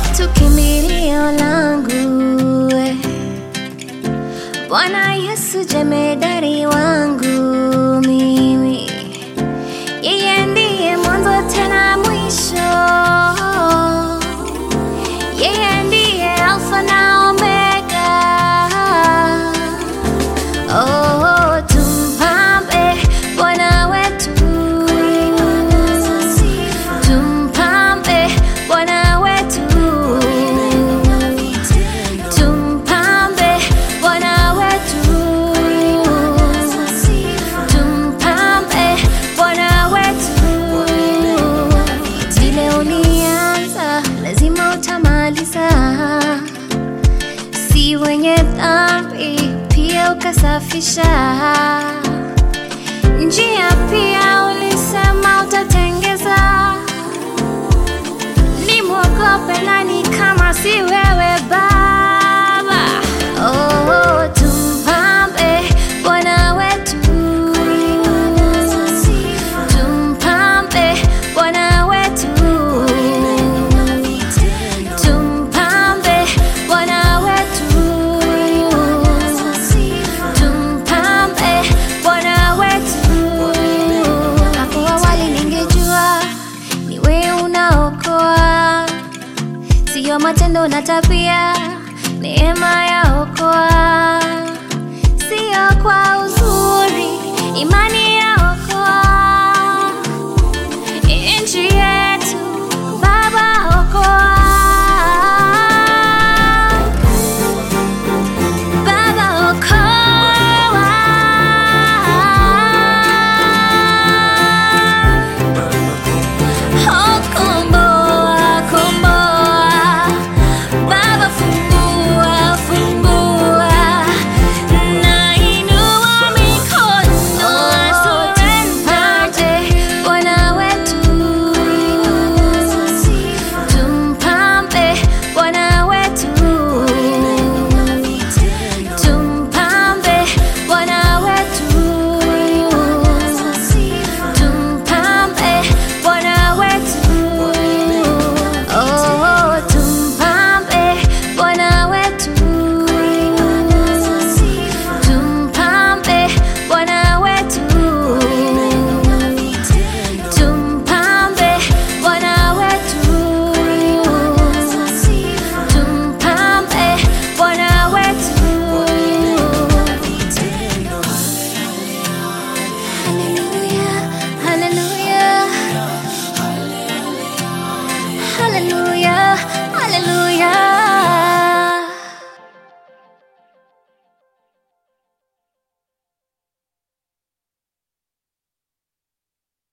wetu kimbilio langu, eh. Bwana Yesu jemedari wangu mimi, yeye ndiye mwanzo tena mwisho, yeye ndiye Alfa na Omega. Oh, tumpambe Bwana wetu, tumpambe Bwana wetu, tumpambe Bwana wetu, tumpambe Bwana wetu. Vile ulianza lazima utamaliza, si wenye dhambi pia ukasafisha njia, pia ulisema utatengeza. Nimwogope nani kama si wewe Baba? Oh, tumpambe Bwana wetu, tumpambe Bwana wetu, tumpambe Bwana wetu, tumpambe Bwana wetu. Hapo awali ningejua ni wewe unaokoa, siyo matendo na tabia